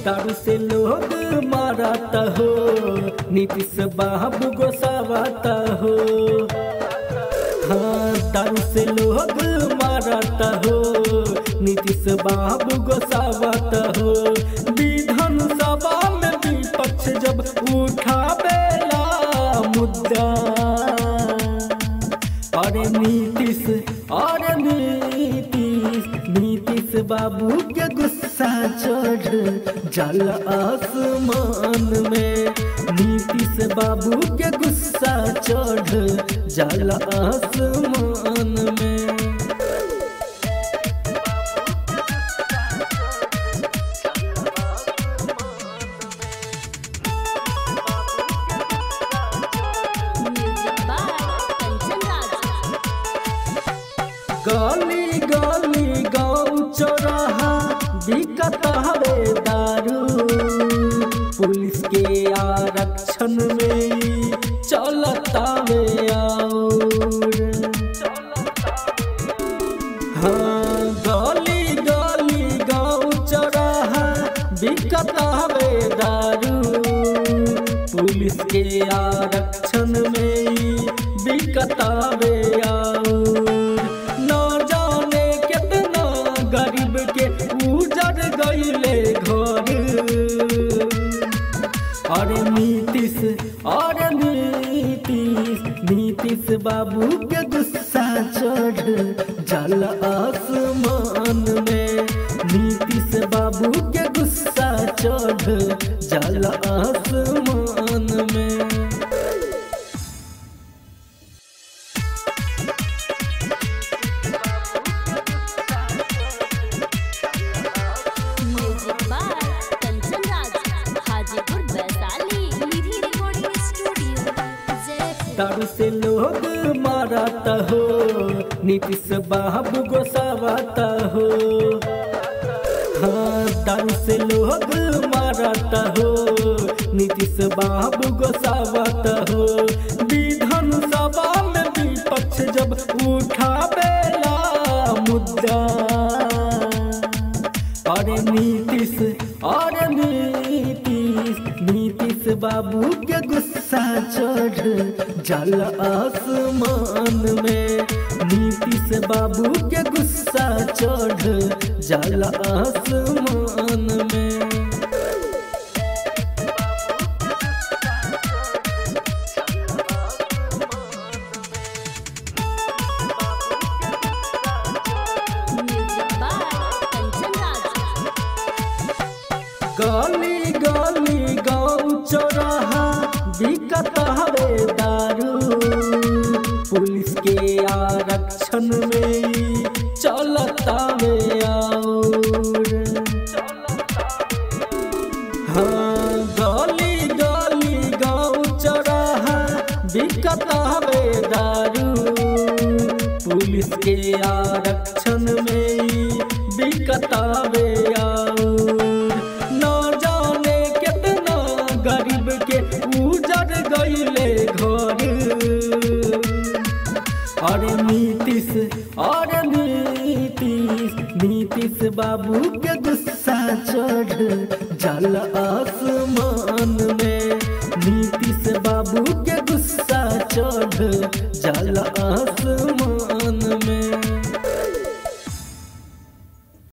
दारू से लोग मारता हो नीतीश बाबू गोसावाता हो हाँ दारू से लोग मारता हो नीतीश बाबू गोसावाता हो विधान सभा में विपक्ष जब उठावेला मुद्दा अरे नीतीश अरे नीतीश नीतीश बाबू के गुस्सा चढ़ जल आसमान में नीतीश बाबू के गुस्सा चढ़ जल आसमान में म्यूजिक बाय कंचन राज गली गली गाँव चौराहा दिक्कत हवे दारू पुलिस के आरक्षण में ई चलता वे और हाँ गली गली गाँव चौराहा दिक्कत हवे दारू पुलिस के आरक्षण में ई दिक्कत हवे और न जाने कितना गरीब के उजड़ गईले घर अरे नीतीश अरे नीतीश नीतीश बाबू के गुस्सा चढ़ जल आसमान में नीतीश बाबू के गुस्सा चढ़ जल आसमान में music by Kanchan Raj Hajipur Vaishali Nidhi recording studio Jaipur दारू से लोग मारता हो नीतीश बाबू गोसावाता हो हाँ दारू से लोग मारता हो नीतीश बाबू गोसावाता हो विधान सभा में विपक्ष जब उठावेला मुद्दा अरे नीतीश अरे नीतीश नीतीश बाबू के गुस्सा चढ़ जल आसमान में नीतीश बाबू के गुस्सा चढ़ जल आसमान में म्यूजिक बाय कंचन राज गली गली गाँव चौराहा दिक्कत हवे दारू पुलिस के आरक्षण में ई चलता वे और हाँ गली गली गाँव चौराहा दिक्कत हवे दारू पुलिस के आरक्षण में ई दिक्कत हवे और न जाने कितना गरीब के उजड़ गईले घर अरे नीतीश अरे नीतीश नीतीश बाबू के गुस्सा चढ़ जल आसमान में नीतीश बाबू के गुस्सा चढ़ जल आसमान